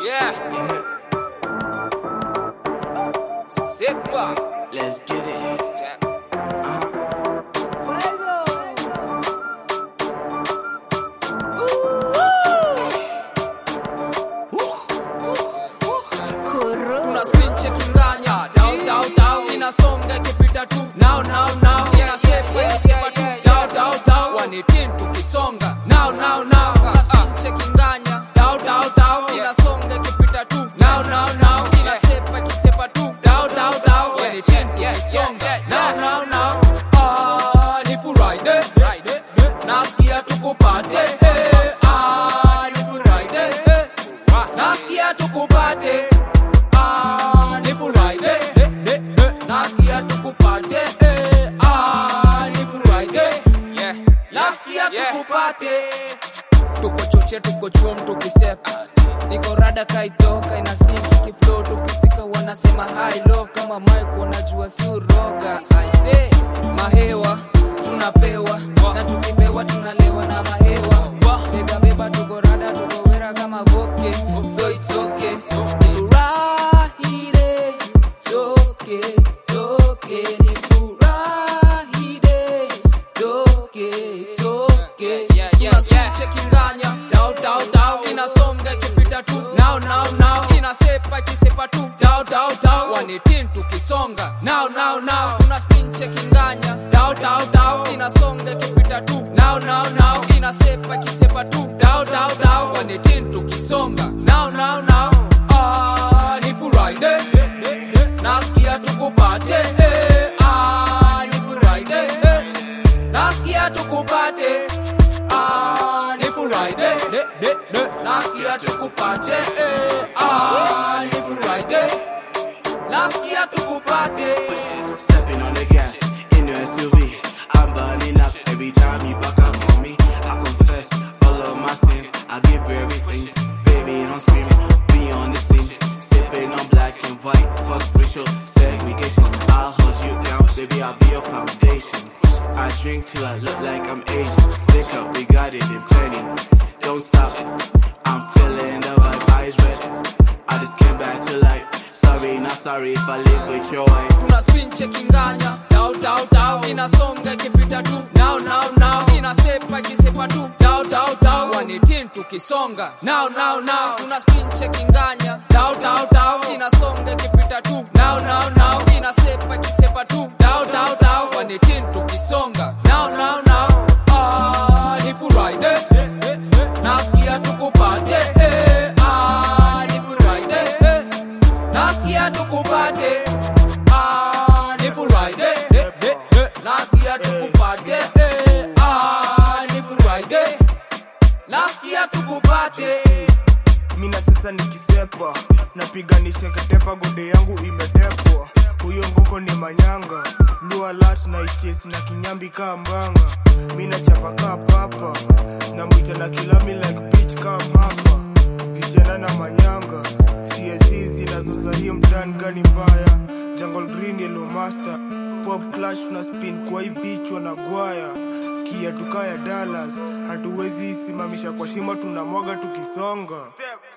Yeah. Sit back. Let's get it. Step. Kuna spin chekinganya dau dau dau inasonga ikipita tu now now now inasepa inasepa tu dau dau dau wanitin tukisonga now now now Kuna spin chekinganya dau dau dau inasonga ikipita tu now now now inasepa ikisepa tu dau dau dau wanitin tukisonga now now now ah ni Friday nasikia tukupate eh, ah ni Friday eh, nasikia tukupate ah ni Friday eh, eh, eh, nasikia tukupate eh, ah ni Friday yeah nasikia tukupate tuko choche tuko chuom tukistep niko rada kaitoka inasinki kiflo tukifika wanasema high low kama mike wanajua si uroga aise mahewa tunapewa na tukipewa tunalewa na mahewa beba beba tuko rada tuko wera kama voke so it's okay nifurahire toke toke nifurahire toke toke chekinganya dau dau dau inasonga ikipita tu now now now inasepa ikisepa tu dau dau dau wanitin tukisonga now now now tuna spin chekinganya dau dau dau inasonga ikipita tu now now now inasepa ikisepa tu dau dau dau wanitin tukisonga now now now ah ni Friday nasikia tukupate eh, ah ni Friday eh, nasikia tukupate ah ni Friday de, de, de. nasikia tukupate eh, ah ni Friday nasikia tukupate Stepping on the gas in the SUV. I'm burning up every time you back up on me. I confess all of my sins. I give you everything. Baby, don't scream it. Be on the scene. Sipping on black and white. Fuck racial segregation. I'll hold you down. Baby, I'll be your foundation. I drink till I look like I'm Asian. Pick up, we got it in plenty. Don't stop. I'm feeling the vibe. Eyes red. I just came back to life. Sorry, not sorry if I live with your wife. tuna spin chekinganya dau dau dau inasonga ikipita tu now now now inasepa ikisepa tu dau dau dau wanitin tukisonga now now now tuna spin chekinganya dau dau dau inasonga ikipita tu now now now inasepa ikisepa tu dau dau dau wanitin tukisonga now now now ah ni Friday nasikia tukupate eh, ah ni Friday eh, nasikia tukupate ah ni Friday eh, eh, eh, nasikia tukupate eh, ah ni Friday nasikia tukupate mina sasa nikisepa napiganisha ketepa gode yangu imedepwa huyo ngoko ni manyanga lua lat na ichesi na kinyambi kaa mbanga mina chapa kaa papa na mwita na kilami like beach kam hapa vijana na manyanga csc zinazoza hiyo mtani gani mbaya jungle green yellow master pop clash na spin kwa hii beach wanagwaya kia tukaya dallas hatuwezi isimamisha kwa shimo tunamwaga tukisonga